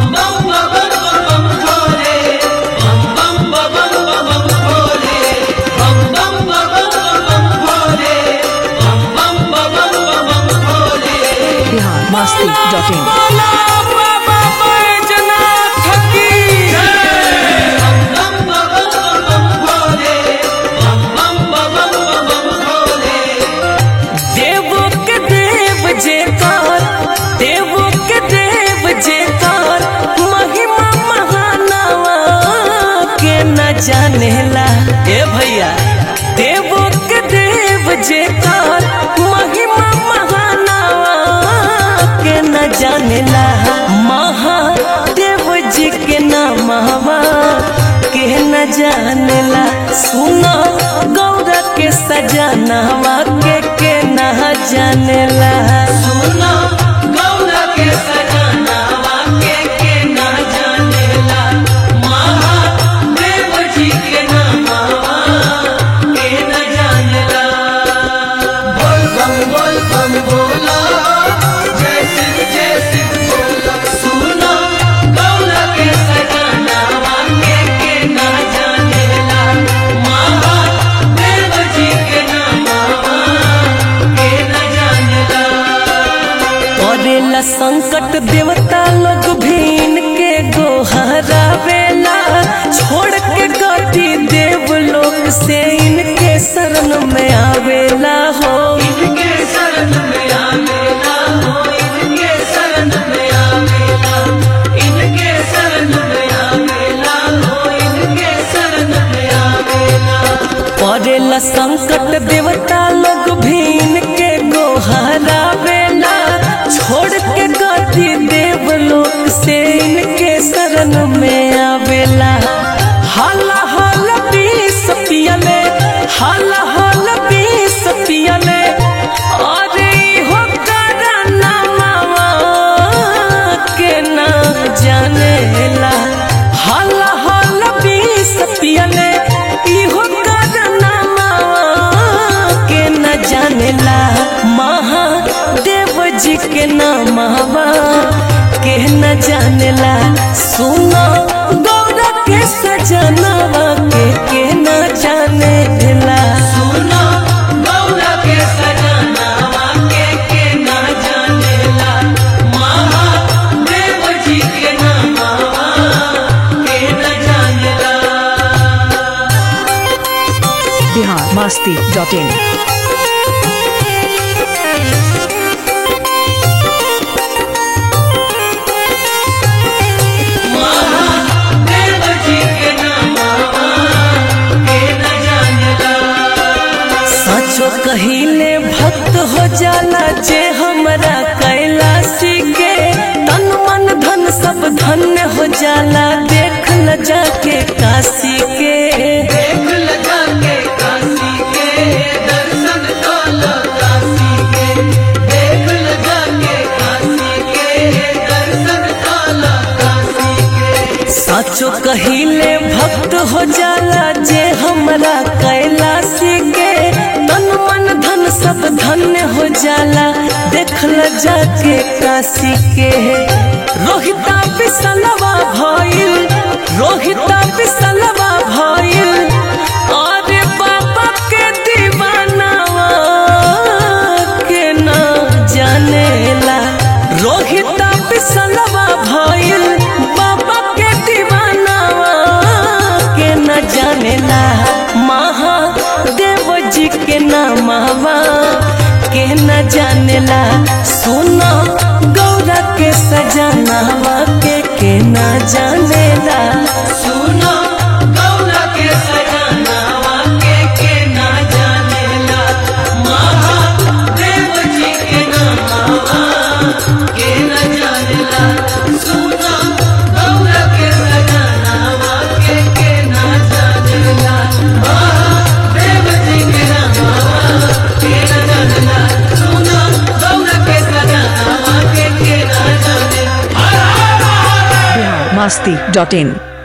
Bihar Masti dot इन देवो के देव जेकर देवो के देव जेकर महिमा महानवा के न जानेला ए भैया देवो के देव जेकर महिमा महानवा के न जानेला महादेव जी के नामवा के न जानेला सुनो गौरा के सजनवा के के न जानेला सुनो गौरा के सजनवा के के न जानेला महादेव जी के नामवा के न जानेला बोल बम बोल बम बोला जय शिव जय शिव बोला सुनो गौरा के सजनवा के के न जानेला महादेव जी के नामवा के न जानेला करेला संकट देवता लोग भीन के गोहरा बेला छोड़ के गति देव लोग से इनके शरण में आवेला हो इनके शरण में आवेला हो इनके शरण में आवेला इनके शरण में आवेला हो इनके शरण में आवेला पड़ेला संकट देवता लोग भीन के गोहरा बेला छोड़ के गति देव लोग से इनके शरण में आवेला हाला हाला पीस पियले हाला हाला पीस पियले अरे हो करना मावा के ना जानेला हाला हाला पीस पियले इहो करना मावा के न जानेला महादेव जी के नामवा के न जानेला सुनो गौरा के सजनवा के के न जानेला सुनो गौरा के सजनवा के के न जानेला महादेव जी के नामवा के न जानेला बिहार मस्ती डॉट इन महादेव जी के नामवा के न जानेला सचो कहिले भक्त हो जाला जे हमरा कैलाशी के तन मन धन सब धन्य हो जाला देख ल जाके काशी के देख ल जाके काशी के दर्शन कल काशी के देख ल जाके काशी के दर्शन कल काशी के साचो कहिले भक्त हो जाला जे हमरा कैलाशी के तन मन धन सब धन्य हो जाला देखल जाके काशी के रोहिता बिसलवा भइल रोहिता बिसलवा भइल अरे बाबा के दीवानावा के ना जानेला रोहिता बिसलवा भइल बाबा के दीवानावा के न जानेला महादेव जी के नामवा के न जानेला सुनो गौरा के सजनावा के के न जानेला सुनो गौरा के सजनावा के के न जानेला महादेव जी के नामवा के न जानेला सुनो गौरा के सजनावा के के न जानेला महादेव जी के नामवा के न जानेला सुनो गौरा के सजनावा के के न जानेला बिहार मस्ती डॉट इन